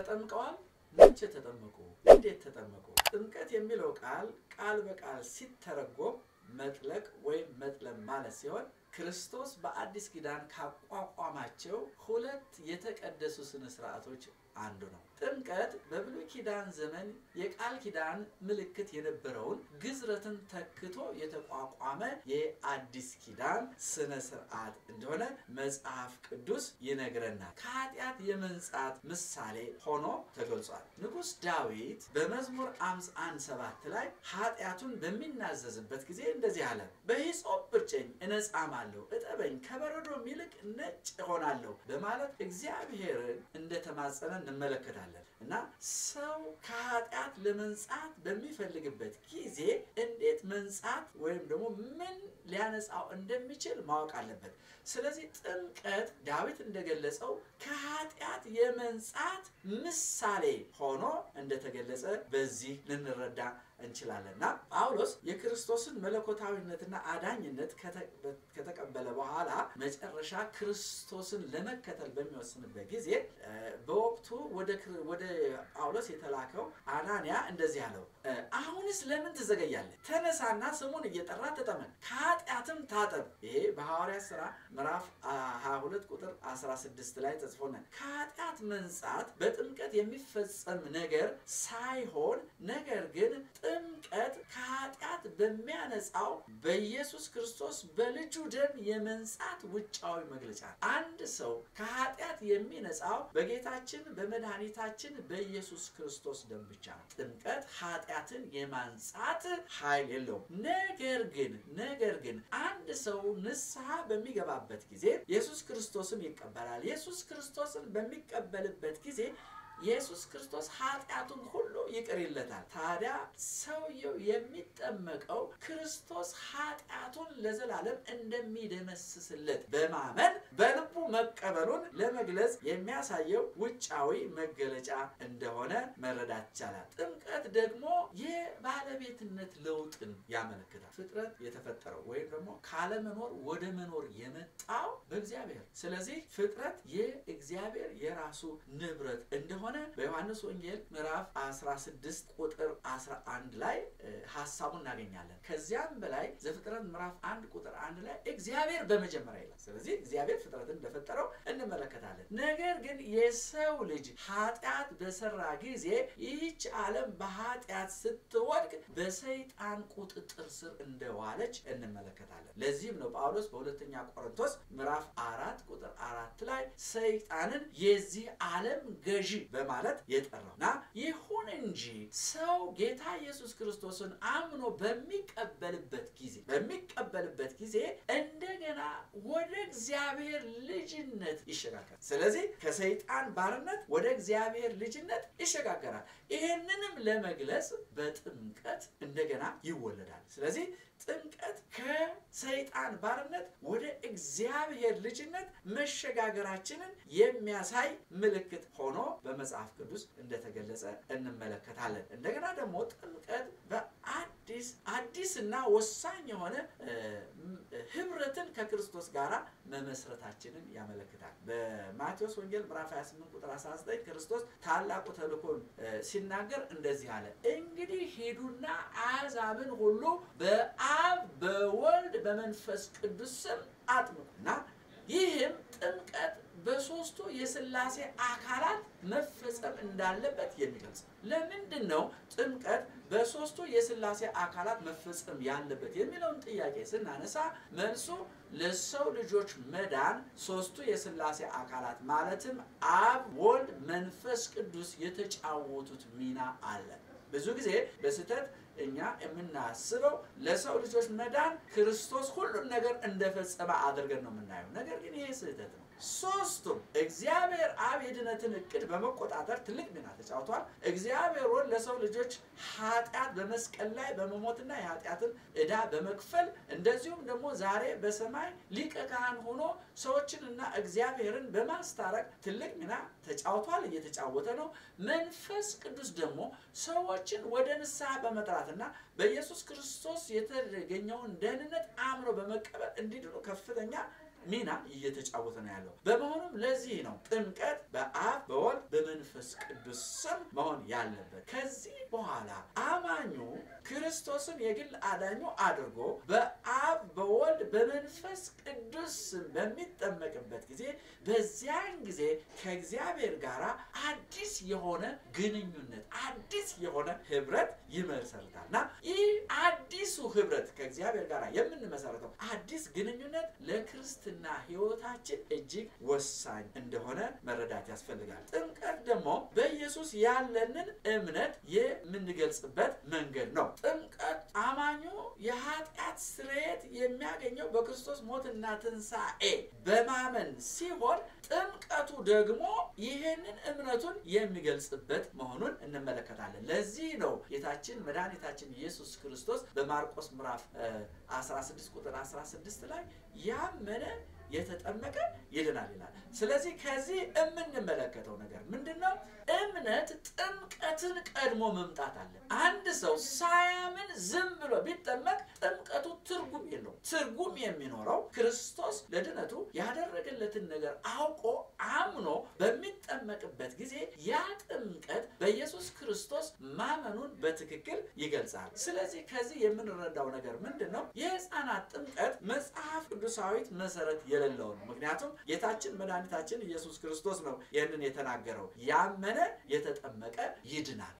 ተጠምቀዋል? መቼ ተጠመቁ? እንዴት ተጠመቁ? ጥምቀት የሚለው ቃል ቃል በቃል ሲተረጎም መጥለቅ ወይም መጥለም ማለት ሲሆን ክርስቶስ በአዲስ ኪዳን ካቋቋማቸው ሁለት የተቀደሱ ስነ ስርዓቶች አንዱ ነው። ጥምቀት በብሉይ ኪዳን ዘመን የቃል ኪዳን ምልክት የነበረውን ግዝረትን ተክቶ የተቋቋመ የአዲስ ኪዳን ስነ ስርዓት እንደሆነ መጽሐፍ ቅዱስ ይነግረናል። ከኃጢአት የመንጻት ምሳሌ ሆኖ ተገልጿል። ንጉሥ ዳዊት በመዝሙር አምሳ አንድ ሰባት ላይ ኃጢአቱን በሚናዘዝበት ጊዜ እንደዚህ አለ፣ በሂሶጵ ብርጨኝ እነጻማለሁ፣ እጠበኝ ከበረዶም ይልቅ ነጭ እሆናለሁ በማለት እግዚአብሔርን እንደተማጸነ እንመለከታለን። እና ሰው ከኃጢአት ለመንጻት በሚፈልግበት ጊዜ እንዴት መንጻት ወይም ደግሞ ምን ሊያነጻው እንደሚችል ማወቅ አለበት። ስለዚህ ጥምቀት ዳዊት እንደገለጸው ከኃጢአት የመንጻት ምሳሌ ሆኖ እንደተገለጸ በዚህ ልንረዳ እንችላለን እና ጳውሎስ የክርስቶስን መለኮታዊነትና አዳኝነት ከተቀበለ በኋላ መጨረሻ ክርስቶስን ለመከተል በሚወስንበት ጊዜ በወቅቱ ወደ ጳውሎስ የተላከው አናንያ እንደዚህ አለው፣ አሁንስ ለምን ትዘገያለህ? ተነሳና ስሙን እየጠራ ተጠመቅ፣ ከኃጢአትም ታጠብ። ይሄ በሐዋርያት ሥራ ምዕራፍ 22 ቁጥር 16 ላይ ተጽፎነ ከኃጢአት መንጻት በጥምቀት የሚፈጸም ነገር ሳይሆን ነገር ግን ጥምቀት ከኃጢአት በሚያነጻው በኢየሱስ ክርስቶስ በልጁ ደም የመንጻት ውጫዊ መግለጫ። አንድ ሰው ከኃጢአት የሚነጻው በጌታችን በመድኃኒታችን በኢየሱስ ክርስቶስ ደም ብቻ ነው። ጥምቀት ኃጢአትን የማንጻት ኃይል የለውም። ነገር ግን ነገር ግን አንድ ሰው ንስሐ በሚገባበት ጊዜ ኢየሱስ ክርስቶስን ይቀበላል። ኢየሱስ ክርስቶስን በሚቀበልበት ጊዜ ኢየሱስ ክርስቶስ ኃጢአቱን ሁሉ ይቅር ይለታል። ታዲያ ሰውየው የሚጠመቀው ክርስቶስ ኃጢአቱን ለዘላለም እንደሚደመስስለት በማመን በልቡ መቀበሉን ለመግለጽ የሚያሳየው ውጫዊ መገለጫ እንደሆነ መረዳት ይቻላል። ጥምቀት ደግሞ የባለቤትነት ለውጥን ያመለክታል። ፍጥረት የተፈጠረው ወይም ደግሞ ካለመኖር ወደ መኖር የመጣው በእግዚአብሔር ስለዚህ ፍጥረት የእግዚአብሔር የራሱ ንብረት እንደሆነ በዮሐንስ ወንጌል ምዕራፍ 16 ቁጥር 11 ላይ ሀሳቡን እናገኛለን። ከዚያም በላይ ዘፍጥረት ምዕራፍ 1 ቁጥር 1 ላይ እግዚአብሔር በመጀመሪያ ይላል። ስለዚህ እግዚአብሔር ፍጥረትን እንደፈጠረው እንመለከታለን። ነገር ግን የሰው ልጅ ኃጢአት በሰራ ጊዜ ይህች ዓለም በኃጢአት ስትወድቅ በሰይጣን ቁጥጥር ስር እንደዋለች እንመለከታለን። ለዚህም ነው ጳውሎስ በሁለተኛ ቆሮንቶስ ምዕራፍ አራት ቁጥር አራት ላይ ሰይጣንን የዚህ ዓለም ገዢ በማለት የጠራው እና ይሁን እንጂ ሰው ጌታ ኢየሱስ ክርስቶስን አምኖ በሚቀበልበት ጊዜ በሚቀበልበት ጊዜ እንደገና ወደ እግዚአብሔር ልጅነት ይሸጋገራል። ስለዚህ ከሰይጣን ባርነት ወደ እግዚአብሔር ልጅነት ይሸጋገራል። ይህንንም ለመግለጽ በጥምቀት እንደገና ይወለዳል። ስለዚህ ጥምቀት ከሰይጣን ባርነት ወደ እግዚአብሔር ልጅነት መሸጋገራችንን የሚያሳይ ምልክት ሆኖ በመጽሐፍ ቅዱስ እንደተገለጸ እንመለከታለን። እንደገና ደግሞ ጥምቀት በአዲስ አዲስና ወሳኝ የሆነ ህብረትን ከክርስቶስ ጋር መመስረታችንን ያመለክታል። በማቴዎስ ወንጌል ምዕራፍ 28 ቁጥር 19 ክርስቶስ ታላቁ ተልእኮን ሲናገር እንደዚህ አለ፣ እንግዲህ ሂዱና አሕዛብን ሁሉ በአብ በወልድ በመንፈስ ቅዱስ ስም አጥምቁና ይህም ጥምቀት በሶስቱ የሥላሴ አካላት መፈጸም እንዳለበት የሚገልጽ ለምንድን ነው ጥምቀት በሶስቱ የሥላሴ አካላት መፈጸም ያለበት የሚለውን ጥያቄ ስናነሳ መልሱ ለሰው ልጆች መዳን ሶስቱ የሥላሴ አካላት ማለትም አብ፣ ወልድ፣ መንፈስ ቅዱስ የተጫወቱት ሚና አለ። ብዙ ጊዜ በስህተት እኛ የምናስበው ለሰው ልጆች መዳን ክርስቶስ ሁሉን ነገር እንደፈጸመ አድርገን ነው የምናየው። ነገር ግን ይሄ ስህተት ነው። ሶስቱም እግዚአብሔር አብ የድነትን እቅድ በመቆጣጠር ትልቅ ሚና ተጫውቷል። እግዚአብሔር ወልድ ለሰው ልጆች ኃጢአት በመስቀል ላይ በመሞትና የኃጢአትን ዕዳ በመክፈል እንደዚሁም ደግሞ ዛሬ በሰማይ ሊቀ ካህን ሆኖ ሰዎችንና እግዚአብሔርን በማስታረቅ ትልቅ ሚና ተጫውቷል፣ እየተጫወተ ነው። መንፈስ ቅዱስ ደግሞ ሰዎችን ወደ ንስሐ በመጥራትና በኢየሱስ ክርስቶስ የተገኘውን ደህንነት አምኖ በመቀበል እንዲድኑ ከፍተኛ ሚና እየተጫወተ ነው ያለው። በመሆኑም ለዚህ ነው ጥምቀት በአብ በወልድ በመንፈስ ቅዱስ ቅዱስ ስም መሆን ያለበት። ከዚህ በኋላ አማኙ ክርስቶስን የግል አዳኙ አድርጎ በአብ በወልድ በመንፈስ ቅዱስ ስም በሚጠመቅበት ጊዜ በዚያን ጊዜ ከእግዚአብሔር ጋር አዲስ የሆነ ግንኙነት አዲስ የሆነ ህብረት ይመሰርታል እና ይህ አዲሱ ህብረት ከእግዚአብሔር ጋር የምንመሰረተው አዲስ ግንኙነት ለክርስትና ህይወታችን እጅግ ወሳኝ እንደሆነ መረዳት ያስፈልጋል። ጥምቀት ደግሞ በኢየሱስ ያለንን እምነት የምንገልጽበት መንገድ ነው። ጥምቀት አማኙ የኃጢአት ስርየት የሚያገኘው በክርስቶስ ሞትና ትንሣኤ በማመን ሲሆን ጥምቀቱ ደግሞ ይህንን እምነቱን የሚገልጽበት መሆኑን እንመለከታለን። ለዚህ ነው ጌታችን መድኃኒታችን ኢየሱስ ክርስቶስ በማርቆስ ምዕራፍ 16 ቁጥር 16 ላይ ያመነ የተጠመቀ ይድናል ይላል። ስለዚህ ከዚህ የምንመለከተው ነገር ምንድን ነው? እምነት ጥምቀትን ቀድሞ መምጣት አለ። አንድ ሰው ሳያምን ዝም ብሎ ቢጠመቅ ጥምቀቱ ትርጉም የለው። ትርጉም የሚኖረው ክርስቶስ ለድነቱ ያደረገለትን ነገር አውቆ አምኖ በሚጠመቅበት ጊዜ ያ ጥምቀት በኢየሱስ ክርስቶስ ማመኑን በትክክል ይገልጻል። ስለዚህ ከዚህ የምንረዳው ነገር ምንድን ነው? የሕፃናት ጥምቀት መጽሐፍ ቅዱሳዊት መሰረት የሌለው ነው። ምክንያቱም ጌታችን መድኃኒታችን ኢየሱስ ክርስቶስ ነው ይህንን የተናገረው። ያመነ የተጠመቀ ይድናል።